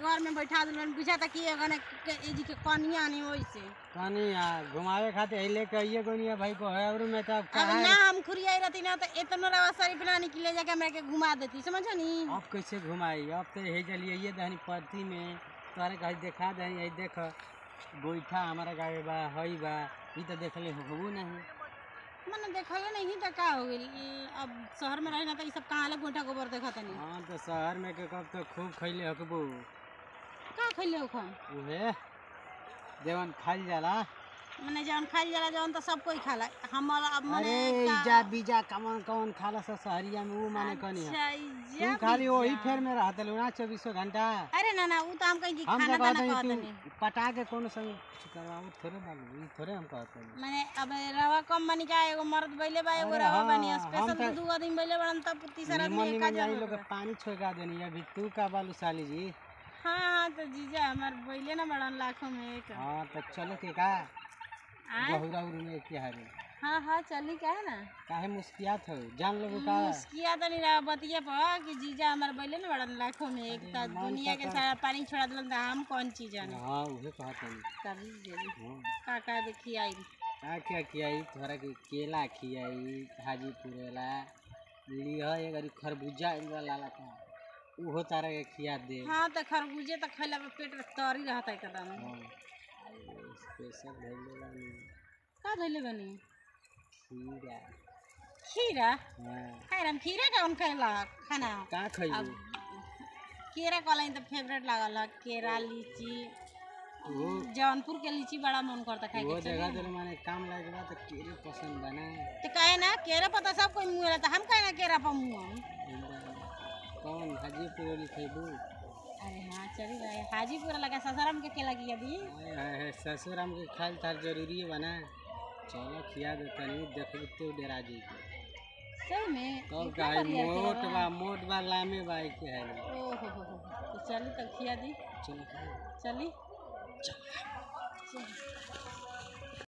घर में बैठा दिलन बुझा था कि एगने के ई जी के कनिया नहीं होई से कहानी घुमावे खातिर अइले कहिए कोनिया भाई को है और मैं तो अब अब कहाँ ना हम खुरियाई रहती ना तो इतना रवा सारी प्लान के ले जाके हमरा के घुमा देती समझो नी अब कैसे घुमाई अब तो हे चलिए ये दहनी पति में तोहरे कहीं देखा दहनी यही देख गोईठा हमारा गावे बा हई बा ई तो देखले होबो नहीं मैंने देखले नहीं तो का हो गइल ई, अब शहर में रही ना तो ई सब कहाँ ले गोइठा गोबर देखा तनी हाँ तो शहर में के कब तो खूब खैले हकबो का खइले हो खन उहे देवन खाइल जाला मैंने जौन खाइल जाला जौन तो सब कोई खाला हमारा अब अरे मैंने का- इजा बीजा कमन कौन खाला सा शहरिया में वो माने कनी है अच्छा, तू इजा खाली वही बीजा। फेर में रहत ना चौबीसों घंटा अरे ना ना वो तो हम कहीं की हम खाना तो दाना कहते कहते हैं नहीं तू पटा के कोनो संग करवाओ थोड़े बाबू ई थोड़े हम कहते हैं मैंने अब रवा कम बनी का एगो मर्द बैले बा एगो अरे रवा हाँ, बनी हम स्पेशल तो- दू आदमी बैले बड़न तब तीसरा निमन आदमी का निमन जाई जरूरत लोग के बा। पानी छोड़का देनी अभी तू का बालू साली जी हाँ हाँ तो जीजा हमार बैले ना बड़न लाखों में एक हाँ तो चलो के का आय? गहुरा उरू में के हारे हाँ हाँ चली का है ना काहे मुस्कियात हो जान लोग का मुस्किया तो नहीं रहा बतिया पर कि जीजा हमार बैले ना बड़न लाखों में एक तो दुनिया के सारा पानी छोड़ा दिलन तो हम कौन चीज जाने हाँ उहे कहत हनी कभी जल्दी हाँ का का देखी आई का क्या खियाई थोड़ा के केला खियाई हाजीपुर वाला लिह एक अरी खरबूजा वाला लाला का उहो तारा के खिया दे हाँ तो खरबूजे तो खैला पे पेट तरी रहता एकदम हाँ स्पेशल भइले बानी का धैले बनी खीरा खीरा हाँ खाए हम खीरा कौन खाएला खाना का खइबू केरा कहला तो फेवरेट लागल है केरा लीची वो जौनपुर के लीची बड़ा मन करता खाए वो के जगह दिल माने काम लागे बा तो केरे पसंद बना तो कहे ना केरा पता सब कोई मुँह रहता हम कहे ना केरा पर मुँह कौन हाजीपुर वाली खइबू अरे हाँ चली भाई हाजीपुर लगा ससाराम के केला की यदि हाय हाय हाय ससुर हमके खाल तार जरूरी है बना चलो खिया दे तनी देखबू तो डेरा जी सही में तब इतना का बढ़िया मोट केला बा मोट बा लामे बा के है ओ हो हो हो तो चली तब खिया दी चलो खाओ चली चल